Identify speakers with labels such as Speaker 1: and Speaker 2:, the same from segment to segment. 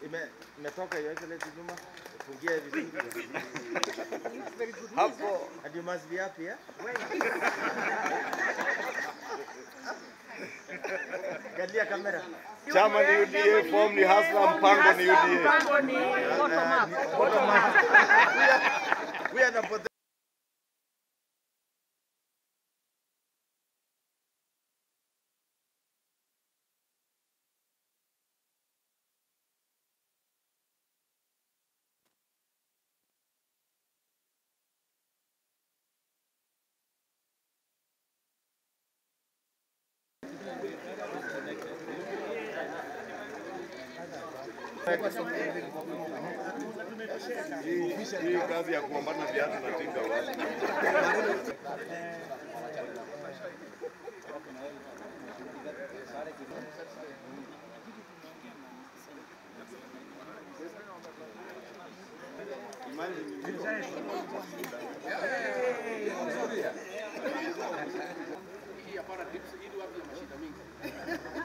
Speaker 1: Ime- Imetoka hiyo excellency nyuma. Fungia vizuri.
Speaker 2: Hapo
Speaker 1: And you must be happy, eh? Galia kamera.
Speaker 2: chama ni UDA, form ni Hasla, mpango ni UDA.
Speaker 3: Mpango ni bottom up. Bottom up.
Speaker 1: We are the pot-
Speaker 2: Hii hii kazi ya kupambana na viatu na tinga wazi.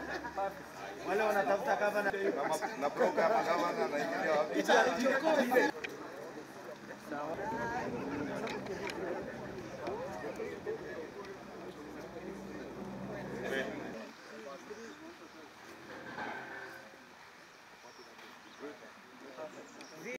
Speaker 1: wale wanatafuta kama na
Speaker 2: Kama na program kama na naingia wapi?